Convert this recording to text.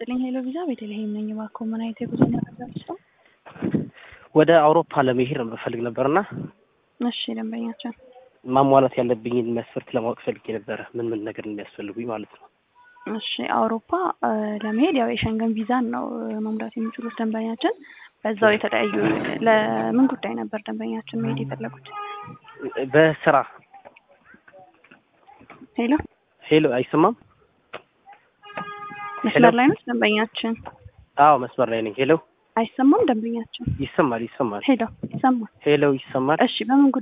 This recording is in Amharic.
ይስጥልኝ ሄሎ ቪዛ ቤተልሔም ነኝ። እባክዎ ምን አይነት የጉዞ መረጃ ልስጠው? ወደ አውሮፓ ለመሄድ መፈልግ ነበርና እሺ ደንበኛችን ማሟላት ያለብኝን መስፈርት ለማወቅ ፈልጌ ነበረ። ምን ምን ነገር እንደሚያስፈልጉኝ ማለት ነው። እሺ አውሮፓ እ ለመሄድ ያው የሸንገን ቪዛን ነው እ መሙላት የሚችሉት ደንበኛችን። በዛው የተለያዩ ለምን ጉዳይ ነበር ደንበኛችን መሄድ የፈለጉት? በስራ ሄሎ ሄሎ፣ አይሰማም? መስመር ላይ ነው ደንበኛችን? አዎ መስመር ላይ ነኝ። ሄሎ፣ አይሰማም ደንበኛችን? ይሰማል፣ ይሰማል። ሄሎ ይሰማል። ሄሎ፣ ይሰማል። እሺ በምን